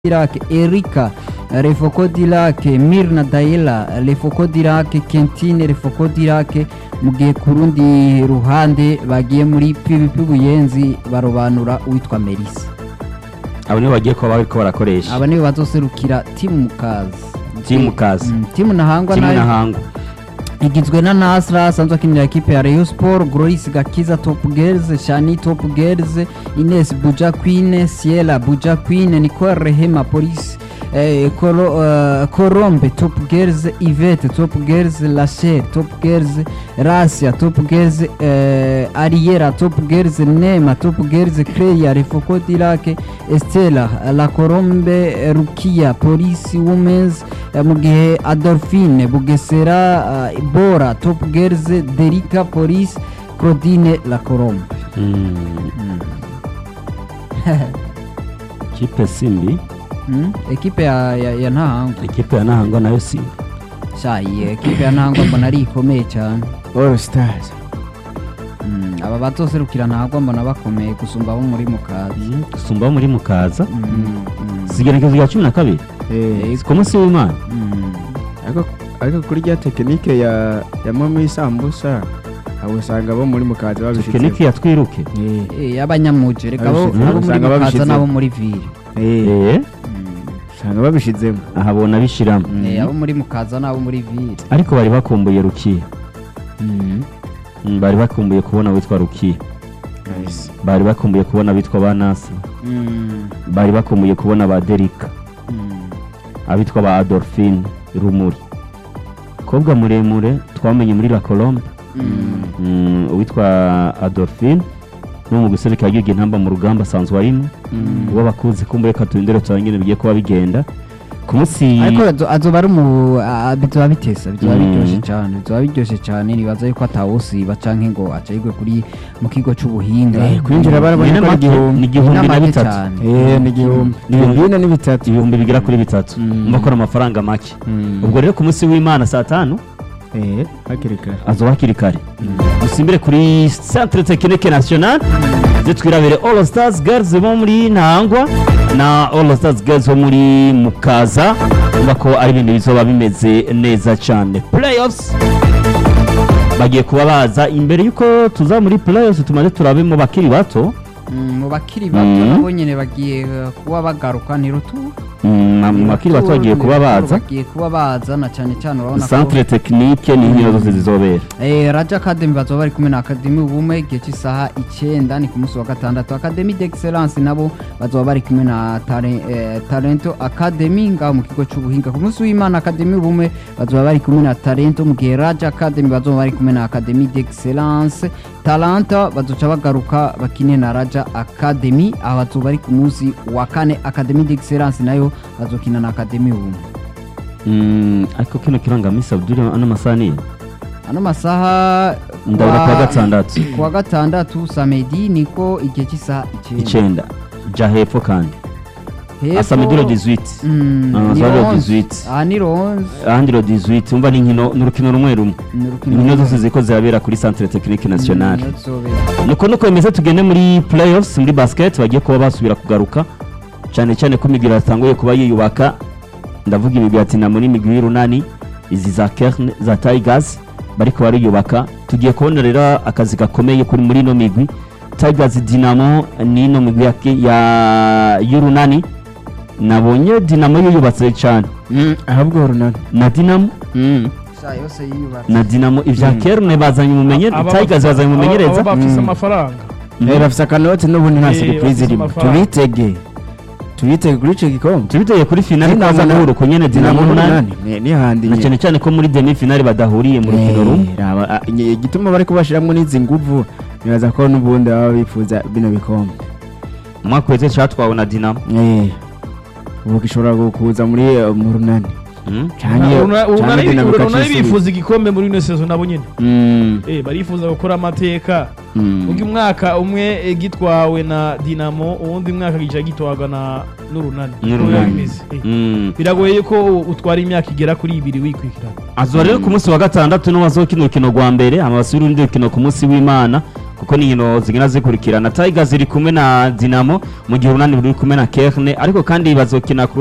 Dirac, Erika, Refoko Dirac, Mirna Daela, Refoko Dirac, Kentine Refoko Dirac, mu gihe ku rundi ruhande bagiye muri PVP Buyenzi barobanura uwitwa Melissa. abo nibo bagiye kuba bariko barakoresha Aba nibo bazoserukira timu Mukazi. Timu Mukazi. Mm, timu Nahangwa kimwe nayo n'ahangwa igizwe na Nasra asanzwe akinira ekipe ya Rayon Sport, Gloris Gakiza Top Girls, Shani Top Girls, Ines Buja Queen, Ciela Buja Queen, Nicole Rehema Police, eh, Koro, eh, Korombe Top Girls, Yvette Top Girls, Lachelle Top Girls, Rasia Top Girls, eh, Ariera Top Girls, Nema Top Girls, Cleia Refoko Dirac, Estela La Korombe, eh, Rukia Police Women's, eh, mu gihe Adolphine Bugesera eh, Bora Top Girls, Derika Police, Claudine La Korombe. Mm. kipe simbi Mm, ekipe ya, ya, ya Ntahangwa ikipe ya nahangwa nayo simbi sha iyi ekipe ya Ntahangwa mbona ari ikomeye cyane All Stars Mm, aba bazoserukira Ntahangwa mbona bakomeye gusumba abo muri Mukazi gusumba abo muri mukaza Mm, mm, sigerekezo rya cumi na kabiri eh ku munsi w'imana mm. ariko ariko kuri rya tekinike ya ya mama isambusa abo usanga bo muri mukaza babishitse tekiniki ya twiruke eh Eh, y'abanyamuje reka abo Babishyize- abo muri usanga Mukaza babishyize- n'abo muri Ville eh Eh, usanga babishizemo ahabona bishiramo Eh, abo muri Mukaza n'abo muri Ville ariko bari bakumbuye rukiya Mm, bari bakumbuye kubona witwa rukiya nice bari bakumbuye kubona abitwa ba nasi Mm, bari bakumbuye kubona ba derika mm. abitwa ba adolphine rumuri kobwa muremure twamenye muri la colombe Mm. Mm, uwitwa adolphine no mu guserukira igihugu intamba mu rugamba asanzwe arimo uwo bakunze kumbuye katundere turangire bigiye kuba bigenda ku munsi ariko azo- azoba ari mu a- bizoba bitesa bizoba Mm. biryoshye cyane bizoba biryoshye cyane nibaza yuko atawusiba canke ngo acayigwe kuri mu kigo c'ubuhinga Eh, kwinjira barabonye Ni ko ari make, igihumbi. ni igihumbi na N'amake bitatu cyane. eh ni igihumbi ibihumbi bine ni bitatu ibihumbi bigera kuri bitatu Mm. mba akora amafaranga make Mm. ubwo rero ku munsi w'imana saa tanu eh hakiri kare azoba hakiri kare dusimbire kuri centre technique national ze twirabire all stars girls bo muri ntangwa na all stars girls bo muri mukaza urumva ko ari ibintu bizoba bimeze neza cyane playoffs bagiye kuba baza imbere y'uko tuza muri playoffs tumaze turabe mu bakiri bato Mm, mu bakiri bato Mm. nabo nyene bagiye uh, kuba bagaruka ni rutu Mm, mu bakiri bato bagiye kuba baza bagiye kuba baza na cyane cyane urabona ko centre technique ni inkino zose zizobera Eh, Raja Academy bazoba bari kumwe na Academy ubumwe igihe cy'isaha icyenda ni ku munsi wa gatandatu Academy d'Excellence nabo bazoba bari kumwe na Tare- eh, Talento Academy ngaho mu kigo cy'ubuhinga ku munsi w'Imana Academy ubumwe bazoba bari kumwe na Talento mu gihe Raja Academy bazoba bari kumwe na Academy d'Excellence Talanta bazoca bagaruka bakine na Raja Academy aho bazoba bari ku munsi wa kane Academy d'Excellence nayo bazokina na Academy ubumwe Mm, ariko kino kirangamisi abdul ano masaha ni ano masaha ndabura wa- kuwa gatandatu kuwa gatandatu samedi niko igihe cy'isaha icyenda icenda ja hepfo kandi Hepfo- asamediro 18 Mm, Ah, ni zari ronze. 18. aha ni ronze ahandi ro 18 umva ni inkino ni urukino rumwe rumwe ni urukino inkino rumwe. zose ziko zirabera kuri centre technique nationale Mm, niyo tuzobera. nuko nuko bimeze tugende muri playoffs muri basket bagiye kuba basubira kugaruka cyane cyane ko imigwi yatanguye kuba yiyubaka ndavuga imigwi ya Dinamo n'imigwi y'urunani izi za Kern za Tigers bariko bariyubaka tugiye kubona rero akazi gakomeye kuri muri ino migwi Tigers Dinamo n'ino migwi ya, ya y'urunani nabonye Dinamo yiyubatse cyane Mm, ahubwo runana na Dinamo Sa yose yiyubatse. na Dinamo ivya Mm. Kern bazanye umumenyere Aba- Tigers bazanye aba- umumenyereza aba bafise Mm. amafaranga eh bafise akanoti n'ubundi nta Eh, surprise bafise irimo amafaranga. tubitege tubitege kuri ico gikombe tubiteye kuri finale Dinamo kaza na- guhura uko nyene Dinamo Dinamo n'umunani n'umunani ni- ni handi na nyene. cyane cyane ko muri demi finale badahuriye mu rukino rumwe Eh, raba, ah, nye- igituma bari kubashiramwo n'izi nguvu nibaza ko n'ubundi baba bifuza bino bikombe umwaka wese catwawe na Dinamo Eh, ubu gishobora gu- kuza muri eh, mu runani Mm. canke canke Dinamo urunani ikacisubiza. bifuza igikombe muri ino sezo nabo nyene Mm, Eh, barifuza gukora amateka mm. ubwo umwaka umwe eh, gitwawe na dinamo uwundi mwaka gica gitwarwa na n'urunani N'urunani. Uko biba bimeze. Eh, Mm. biragoye ko utwara imyaka igera kuri ibiri wikurikirana azuba rero ku munsi wa gatandatu niwo bazokina urukino rwa mbere hama basubira urundi rukino ku munsi w'imana kuko ni inkino zigenda zikurikirana tigers iri kumwe na dinamo mu gihe urunani ruri kumwe na kerne ariko kandi bazokina ku